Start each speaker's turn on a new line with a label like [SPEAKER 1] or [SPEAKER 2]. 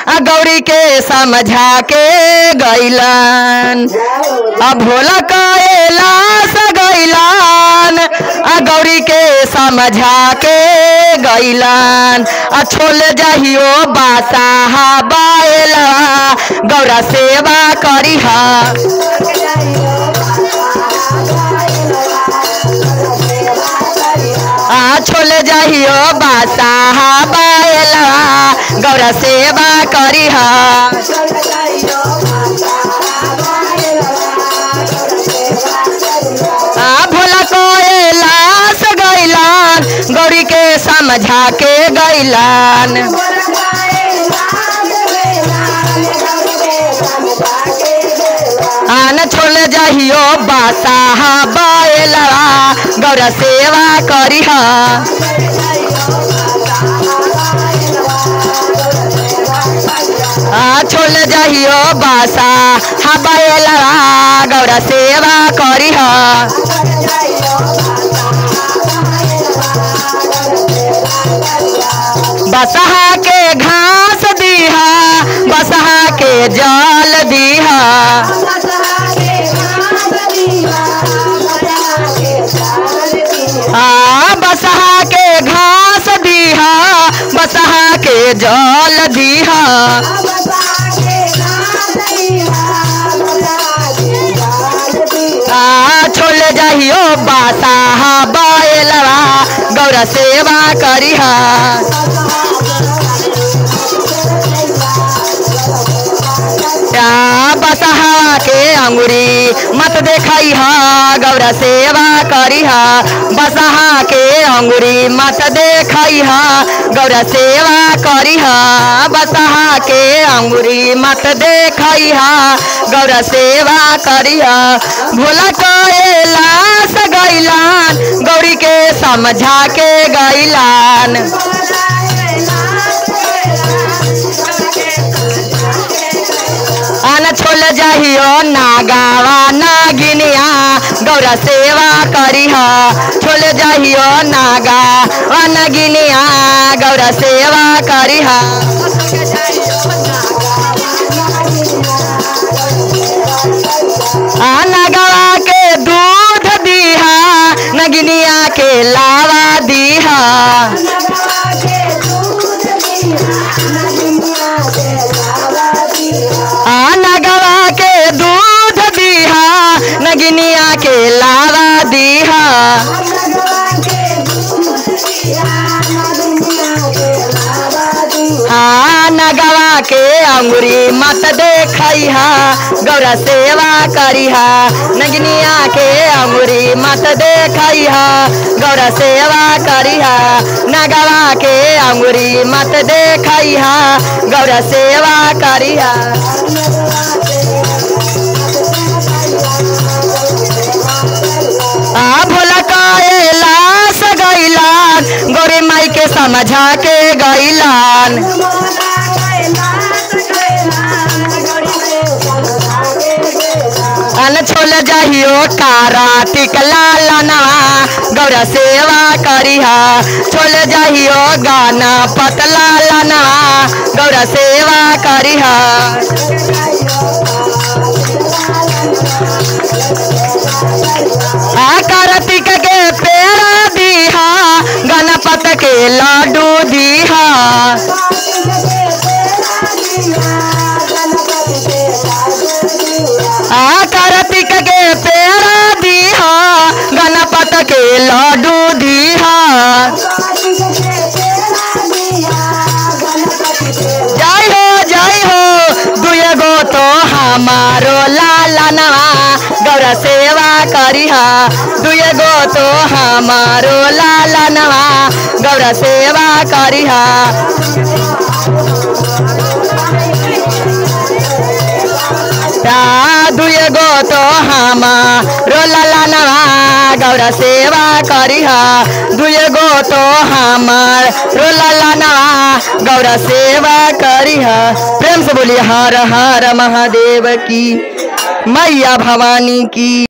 [SPEAKER 1] आ गौरी के समझा के गैलन आ भोला कैलाश गैलन आ गौरी के समझा के गैलन आ छोल जहियो बासा बाएला गौरा सेवा करिहा आ छोल जहियो बासा बाएला गौरा सेवा करिहा आ भोला कैलाश गैलन गौरी के समझा के गैलन आन छोल जहियो बासा बाएला गौरा सेवा करिहा आ छोल जहियो बासा हबाएला गौरा सेवा करिहा बसहा के घास दीहा बसहा के जल दीहा आ बसहा के घास दीहा बसहा के जल दीहा आ छोल जहियो बासा बाएलवा गौरा सेवा करिहा आ बसहा के अंगुरी मत देखई हा गौरा सेवा करिहा बसहा के अंगुरी मत देखई हा गौरा सेवा करिहा बसहा के अंगुरी मत देखई हा गौरा सेवा करिहा भोला कैलाश गैलान गौरी के समझा के गैलान आन छोल जहियो नागावा नागिनिया गौरा सेवा करिहा छोल जहियो नागा वा नागिनिया गौरा सेवा करिहा आ नगवा के दूध दीहा नगिनिया के लावा दीहा आ नगवा के दूध दीहा नगिनिया के लावा दीहा आ नगवा के अंगुरी मत देखइहा गौरा सेवा करिहा नगिनिया के अंगुरी मत देखइहा गौरा सेवा करिहा नगवा के अंगुरी मत देखइहा गौरा सेवा करिहा आ भोला कैलाश गैलान गोरे माई के समझा के गैलान अन छोल जहियो कारा टिकला लना गौरा सेवा करिहा छोल जहियो गाना पतला लना गौरा सेवा करिहा आ कार्तिक के पेड़ दीहा गणपत के लाडू दीहा आ कार्तिक के पेड़ दीहा गणपत के लाडू दीहा जय हो जय हो दुए गो तो हमारो लाला नवा गौरा सेवा करिहा दुए गो तो हमारो लाला नवा गौरा सेवा करिहा ता दुए गो तो हमारो लाला नवा गौरा सेवा करिहा दुए गो तो हमार रो लाला नवा गौरा सेवा करिहा प्रेम से बोलिए हर हर महादेव की मैया भवानी की